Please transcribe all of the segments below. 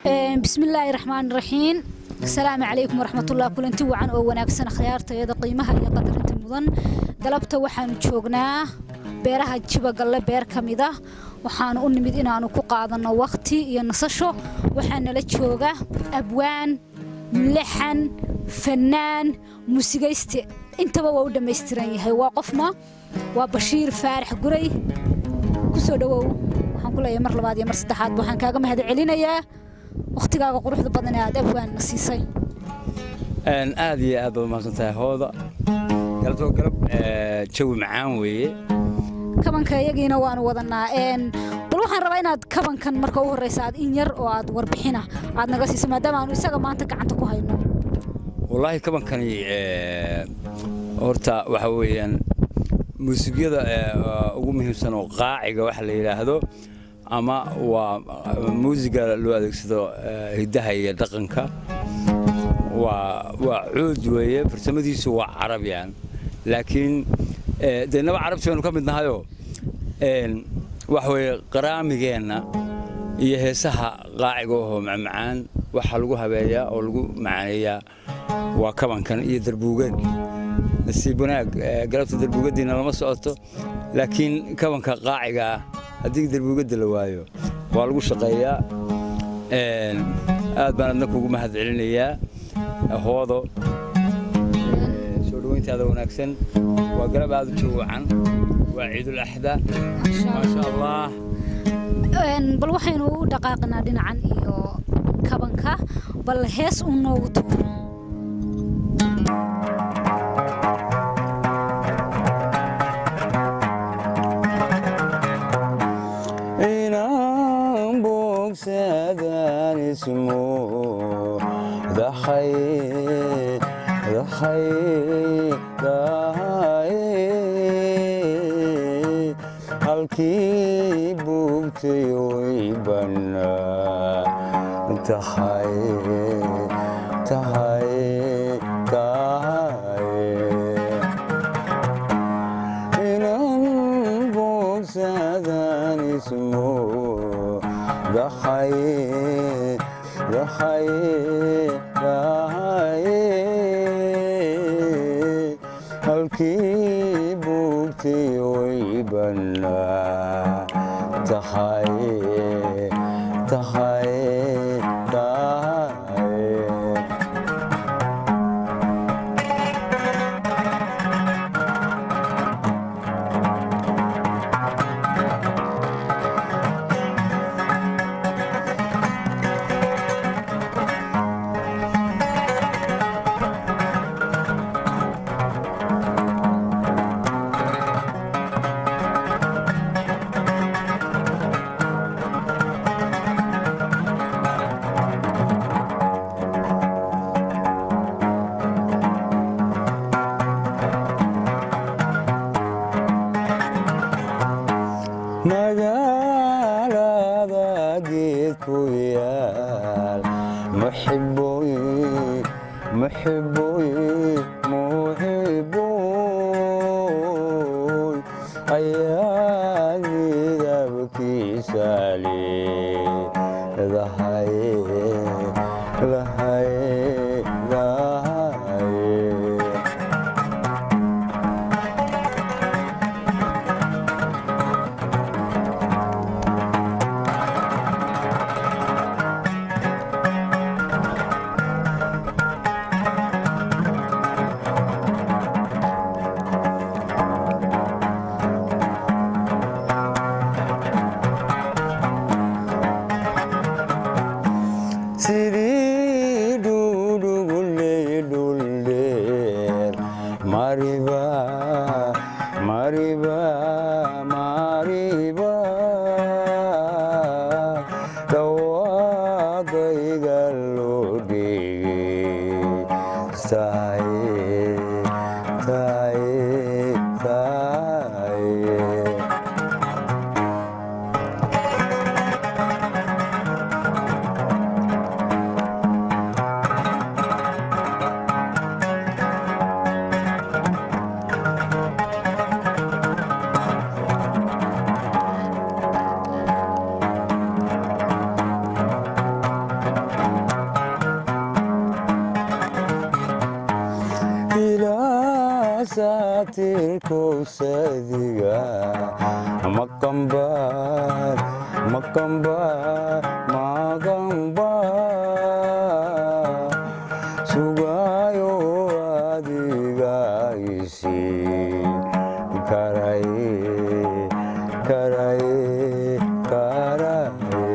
bismillaahi raxmaan raxiim asalaamu calaykum waraxmatullah kulanti wacan oo wanaagsan akhyaartayada qiimaha iyo qadarinta mudan galabta waxaanu joognaa beeraha jibagalle beer ka mid ah waxaanu u nimid inaanu ku qaadanno wakhti iyo nasasho waxaa nala jooga abwaan mulaxan fannaan muusigayste intaba waa u dhammaystiran yahay waa qofma waa bashiir faarax guray kusoo dhawow waxaan ku leeyahay mar labaad iyo mar saddexaad waxaan kaaga mahad celinayaa wakhtigaaga quruxda badan ee aad abwaanna siisay aad iyo aad baad umahadsan tahay hooda galabtoo galab jawi macaan weeye kabanka iyagiina waanu wadanaa bal waxaan rabaa inaad kabankan marka u horreysa aad in yar oo aad warbixina aad naga siiso maadaama aanu isaga maanta gacanta ku hayno wallaahi kabankani horta waxa weeyaan muusigyada ugu muhiimsan oo qaaciga waxa la yidhaahdo ama waa muusiga loo adeegsado hiddaha iyo dhaqanka waa waa cuud weeye farsamadiisu waa carabiyan laakiin dee naba carabti baynu ka mid nahayoo waxa weeye qaraamigeenna iyo heesaha qaaciga ahoo macmacaan waxaa lagu habeeyaa oo lagu macaaneeyaa waa kabankan iyo darbuugad nasiib wanaag galabta darbuugaddiina lama socoto laakiin kabanka qaaciga ah haddii darbuugadda la waayo waa lagu shaqeeyaa aad baan adna kugu mahad celinayaa hoodo soo dhoweyntaada wanaagsan waa galab aad u jawwacan waa ciidul axda maasha allah bal waxaynu u dhaqaaqnaa dhinacan iyo kabanka bal hees uu noogu tuuro اسمه ضحي ضحي ضحي halkii buugtay way bannaa tahay tahay tahay inan boogsadaan ismo ضحي ضحي ضحي halkii buugtay way bannaa tahay tahay tahay magaalada geed ku yaal muxiboy muxiboy muxiboy ayaa midabkiisa leedahay lahay lahay sidii dhudhuguley dhuldheer mariba mariba mariba dhawaaqayga loo dhigay tahay tahay tahay saatirkowsadiga maqambaar maqambaar maqambaar sugayo adiga isiin karaye karaye karaye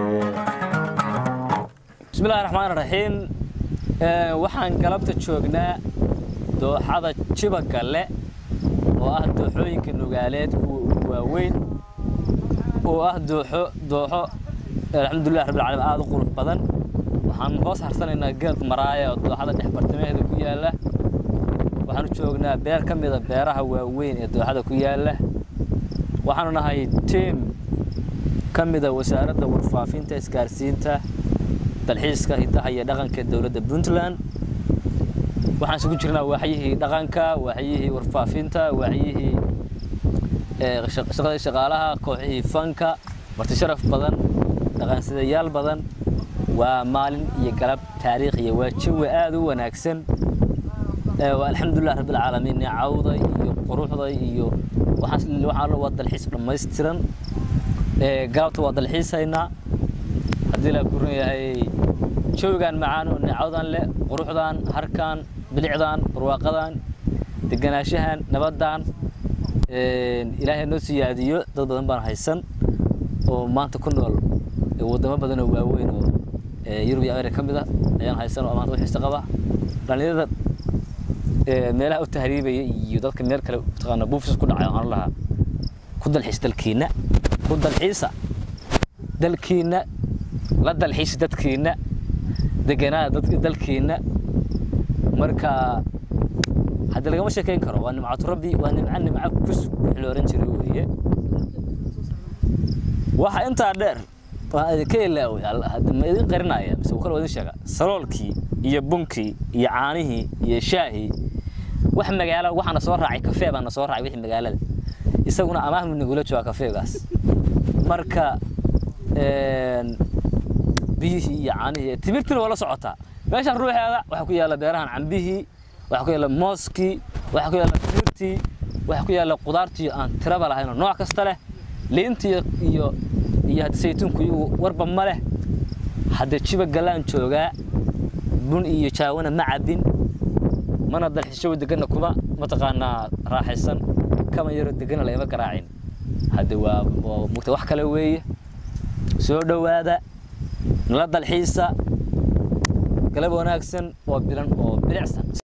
bismillahi raxmaan raxiim waxaan galabta joognaa dooxada jiba galle oo ah dooxooyinka nugaaleed kuwa ugu waaweyn oo ah dooxo dooxo alxamdulilah rabbil caalamiin aada u qurux badan waxaan hoos harsanaynaa geed maraaya oo dooxada dhex bartamaheeda ku yaalla waxaanu joognaa beer ka mida beeraha waaweyn ee dooxada ku yaalla waxaanu nahay tiim ka mida wasaaradda warfaafinta isgaarsiinta dalxiiska hidaha iyo dhaqanka ee dowladda puntland waxaan isugu jirnaa waaxyihii dhaqanka waaxyihii warfaafinta waaxyihii shaqadii shaqaalaha kooxihii fanka marti sharaf badan dhaqansidayaal badan waa maalin iyo galab taariikhiya waa jawi aada u wanaagsan waa alxamdulilah rabbilcaalamiin neecawda iyo quruxda iyo waxaan waa dalxiis dhammaystiran galabta waa dalxiisaynaa haddii la kuran yahay jawigan macaan oo neecawdan leh quruxdan harkan bilicdan barwaaqadan deganaanshahan nabaddan ilaahay noo siyaadiyo dad badan baan haysan oo maanta ku nool wadamo badan oo waaweyn oo yurub iyo amerika ka mid a ayaan haysan oo maanta u xiisa qaba dhallinyarada meelaha u tahriibaya iyo dadka meel kale mataqaana buufis ku dhacay waxaan lahaa ku dalxiis dalkiina ku dalxiisa dalkiina la dalxiisa dadkiina deganaada dalkiina marka haddii lagama sheekayn karo waa nimcatu rabbi waa nimco nimco kusug wixii la ohan jiray weeye waxa intaa dheer waa idinka ilaaway ma idin qarinaya mise kale waa idin sheega saloolkii iyo bunkii iyo caanihii iyo shaahii wax magaalo waxaana soo raacay kafee baana soo raacay wixii magaalada isaguna amaah mu nagula jooga kafeegaas marka biyihii iyo caanihii timirtina waa la socotaa meeshaan ruuxeeda waxaa ku yaalla beerahan cambihii waxaa ku yaalla mooskii waxaa ku yaalla timirtii waxaa ku yaalla qudaartii aan tiraba lahayn oo nooc kasta leh liintii iyo iyo hadda saytuunku iyagu warba ma leh hadda jiba galaan joogaa bun iyo jaawana ma cabbin mana dalxiishow deganna kuma mataqaanaa raaxaysan kama yaro deganna layma garaacin hadda waa mugta wax kale weeye soo dhowaada nala dalxiisa galab wanaagsan oo bilan oo bilicsan